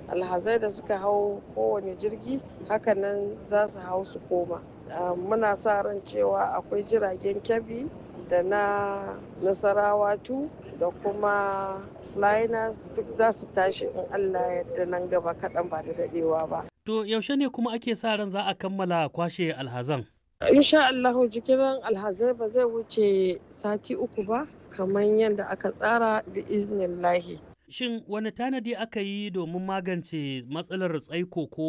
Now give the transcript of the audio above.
alhazai da suka hau kowane jirgi hakanan za su hau su koma muna sa ran cewa akwai jiragen kyabi da na nasarawa tu da kuma flyers duk za su tashi in allah yadda nan gaba kaɗan ba da daɗewa ba to yaushe ne kuma ake sa ran za a kammala kwashe alhazan insha allahu jigiran alhazai ba zai wuce sati uku ba kamar yadda aka tsara bi iznillahi Shin wani tanadi aka yi domin magance matsalar tsaiko ko